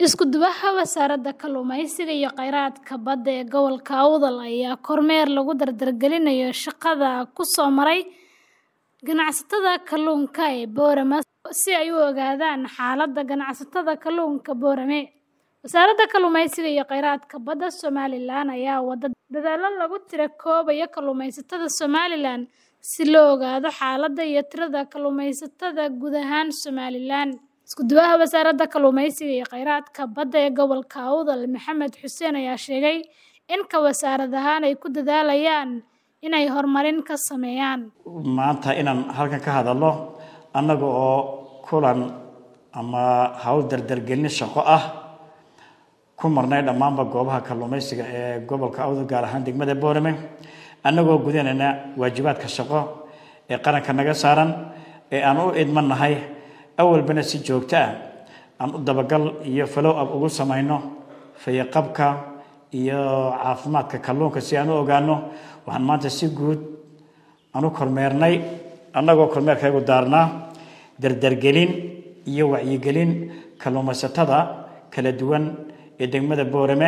Isku duwaha Wasaaradda Kalluumeysiga iyo Kheyraadka Badda ee Gobolka Awdal ayaa kormeer lagu dardargelinayo shaqada ku soo maray ganacsatada kalluunka ee Boorama si ay u ogaadaan xaaladda ganacsatada kalluunka Boorame. Wasaaradda Kalluumeysiga iyo Kheyraadka Badda Somalilan ayaa wada dadaallo lagu tiro-koobayo kalluumeysatada Somalilan si loo ogaado xaaladda iyo tirada kalluumeysatada guud ahaan Somalilan. Isku duwaha Wasaaradda Kalluumeysiga iyo Kheyraadka Badda ee Gobolka Awdal, Maxamed Xuseen ayaa sheegay in ka wasaarad ahaan ay ku dadaalayaan inay horumarin ka sameeyaan. maanta inaan halkan ka hadalno annaga oo kulan ama hawl dardargelin shaqo ah ku marnay dhammaanba goobaha kalluumeysiga ee gobolka awdal gaar ahaan degmada boorame annagoo gudanayna waajibaadka shaqo ee qaranka naga saaran ee aan u idmanahay awalbana si joogto ah aan u dabagal iyo follow up ugu samayno fayaqabka iyo caafimaadka kalluunka si aan u ogaano waxaan maanta si guud aan u kormeernay annagoo kormeerkaygu daarnaa dardargelin iyo wacyigelin kalluumaysatada kala duwan ee degmada boorame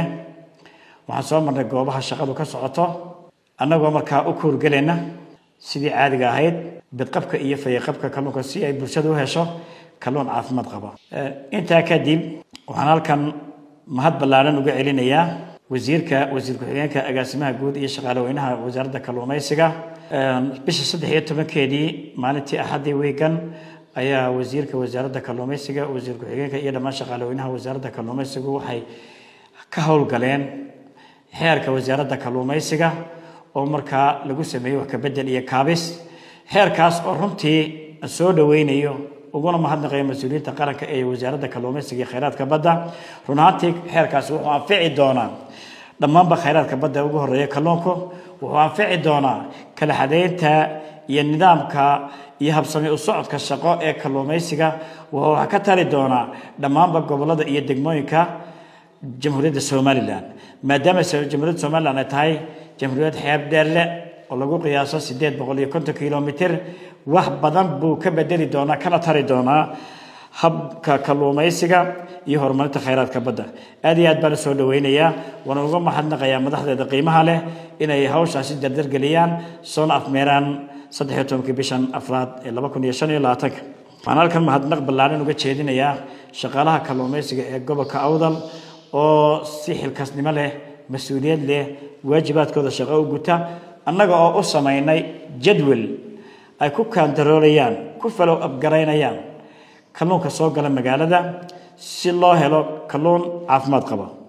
waxaan soo marnay goobaha shaqadu ka socoto annagoo markaa u kuurgelayna sidii caadiga ahayd bidqabka iyo fayaqabka kalluunka si ay bulshadu u hesho kalluun caafimaad qaba intaa kadib waxaan halkan mahad ballaaran uga celinayaa wasiirka wasiir ku-xigeenka agaasimaha guud iyo shaqaaleweynaha wasaaradda kalluumeysiga bisha saddex iyo tobankeedii maalintii axaddii wiigan ayaa wasiirka wasaaradda kalluumeysiga wasiir ku-xigeenka iyo dhammaan shaqaaleweynaha wasaaradda kalluumeysigu waxay ka howlgaleen xeerka wasaaradda kalluumeysiga oo markaa lagu sameeyey wax kabedel iyo kaabis xeerkaas oo runtii soo dhaweynayo uguna mahadnaqayo mas-uuliyiinta qaranka ee wasaaradda kalluumeysiga iyo kheyraadka badda run ahaantii xeerkaasi wuxuu anfici doonaa dhammaanba kheyraadka badda ugu horeeya kalluunku wuxuu anfici doonaa kala xadeynta iyo nidaamka iyo habsami u socodka shaqo ee kalluumeysiga wuxuu wax ka tari doonaa dhammaanba gobolada iyo degmooyinka jamhuuriyadda somalilan maadaama jamhuuriyadda somalilan ay tahay jamhuuriyad xeeb dheerle oo lagu qiyaaso sideed boqol iyo konton kilomitr wax badan buu ka bedeli doonaa kana tari doonaa habka kalluumeysiga iyo horumarinta kheyraadka badda aad iyo aad baan usoo dhaweynayaa waana uga mahadnaqayaa madaxdeeda qiimaha leh inay hawshaasi dardargeliyaan soona afmeeraan saddex iyo tobankii bishan afraad ee laba kun iyo shan iyo labaatanka waxaan halkan mahadnaq ballaaran uga jeedinayaa shaqaalaha kalluumeysiga ee gobolka awdal oo si xilkasnimo leh mas-uuliyad leh waajibaadkooda shaqo u guta annaga oo u samaynay jadwal ay ku kaandaroolayaan ku falow abgaraynayaan kalluunka soo gala magaalada si loo helo kalluun caafimaad qaba